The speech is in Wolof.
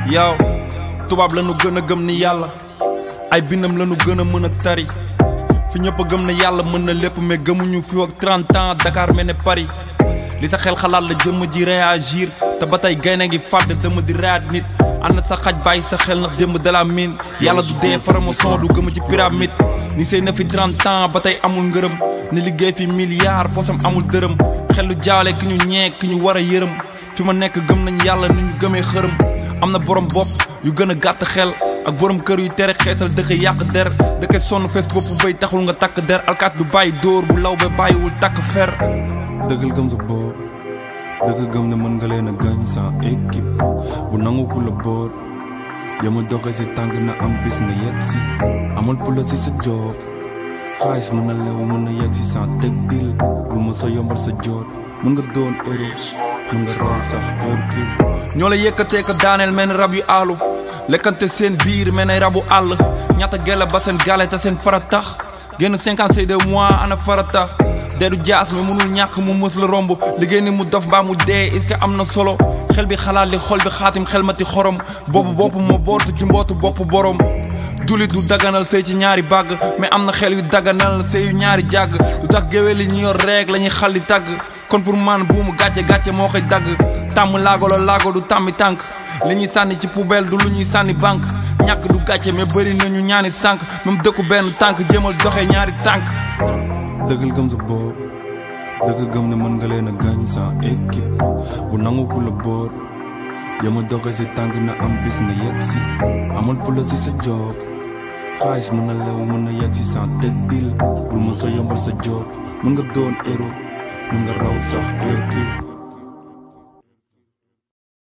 yow tubaab la nu gën a gëm ni yàlla ay bindam la nu gën a mën a tari fi ñëpp a gëm ne yàlla mën na lépp mais gëmuñu fi ak 30 ans Dakar mel ne Paris li sa xel xalaat la jëmm ji réagir te ba tey gaynde ngi fàdd dëmm di raat nit ànd sa xaj bàyyi sa xel ndax démb de la mine yàlla du dee faramason du gëm ci pyramide ni sëy na fi 30 ans ba tey amul ngërëm ni liggéey fi milliard posam amul dërëm xel lu jaale ki ñu ñee ki ñu war a yërëm fi ma nekk gëm nañ yàlla ni ñu gëmee xërëm am na borom bopp yu gën a gàtt xel ak borom kër yu tere xeetal dëkk yàq der dëkk sonn fees bopp bay taxul nga takk der alkaat du bàyyi dóor bu law ba bàyyiwul takk fer dëggal gëm sa bopp dëgg gëm ne mën nga leen a gañ sans équipe bu nangu ku la boot yama doxe si tànk na am bis nga yegg si amal fula si sa job xaalis mën na lew mën na yegg si sans teg dil bul ma sa yombal sa joot mën nga doon euro mën nga raw sax Hercule ñoo la yëkkatee ko daaneel mel ni rab yu aalu lekkante seen biir mel ni rabu àll ñaata gella ba seen gale ta seen fara tax génn cinquante c'est deux mois ana farata deedu jaas mi mënul ñàkk mu mës la romb liggéey ni mu dof mbaa mu dee est-ce que am na solo xel bi xalaat li xol bi xaatim xel mati xorom boobu bopp moo bootu ci mbootu bopp borom julit du daganal sëy ci ñaari bàgg mais am na xel yu daganal sëy yu ñaari jàgg du tax géwél yi ñu yor reeg la ñuy xalli tàgg kon pour man buumu gàcce gàcce moo koy dagg tàmm laago la laago du tàmmi tànk li ñuy sànni ci poubelle du lu ñuy sànni banque ñàkk du gàcce mais bëri nañu ñaani sànk même dëkku benn tànk jéemal doxee ñaari tànk dëggal gëm sa bopp dëgg gëm ne mën nga leen a gañ sans équipe bu nangu ku la boot jéemal doxee si tànk na am bis nga yegg si amal fula si sa job xaalis mën na lew mën na yegg si sans teg dil bul ma sa yombal sa joot mën nga doon héros mën nga raw sax Hercule